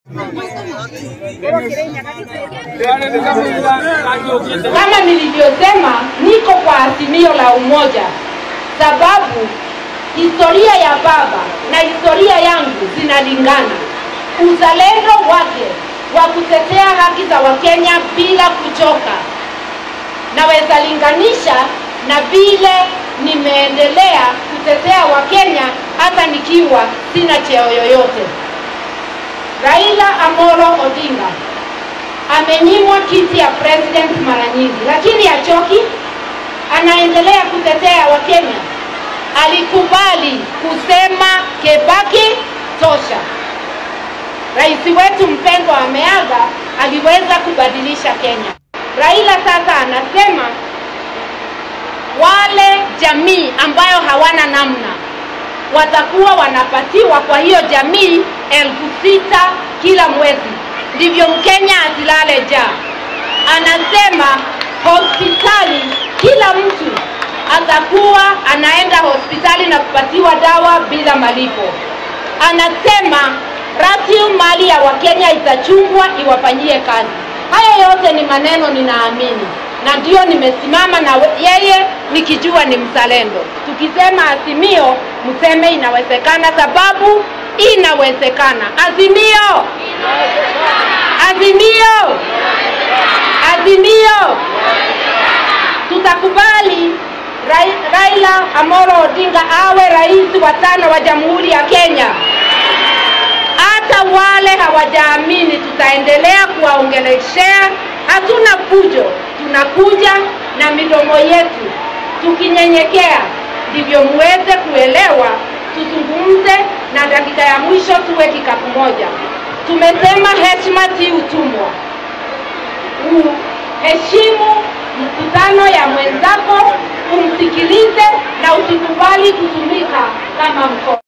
Kama nilivyosema, niko kwa azimio la umoja, sababu historia ya baba na historia yangu zinalingana. Uzalendo wake wa kutetea haki za Wakenya bila kuchoka, naweza linganisha na vile nimeendelea kutetea Wakenya hata nikiwa sina cheo yoyote. Raila Amolo Odinga amenyimwa kiti ya president mara nyingi, lakini hachoki, anaendelea kutetea Wakenya. Alikubali kusema Kebaki tosha. Rais wetu mpendwa ameaga, aliweza kubadilisha Kenya. Raila sasa anasema wale jamii ambayo hawana namna watakuwa wanapatiwa kwa hiyo jamii elfu sita kila mwezi, ndivyo Mkenya asilale njaa. Anasema hospitali, kila mtu atakuwa anaenda hospitali na kupatiwa dawa bila malipo. Anasema rasilimali ya Wakenya itachungwa iwafanyie kazi. Haya yote ni maneno ninaamini, na ndio nimesimama na we- yeye nikijua ni mzalendo. Tukisema Azimio, mseme inawezekana, sababu inawezekana. Azimio, Azimio, Azimio, tutakubali Rai- Raila Amolo Odinga awe rais wa tano wa Jamhuri ya Kenya. Hata wale hawajaamini, tutaendelea kuwaongeleshea. Hatuna fujo, tunakuja na midomo yetu tukinyenyekea, ndivyo muweze kuelewa. Tuzungumze na dakika ya mwisho tuwe kikapu moja. Tumesema heshima si utumwa. Uheshimu mkutano ya mwenzako, umsikilize na usikubali kutumika kama mkono.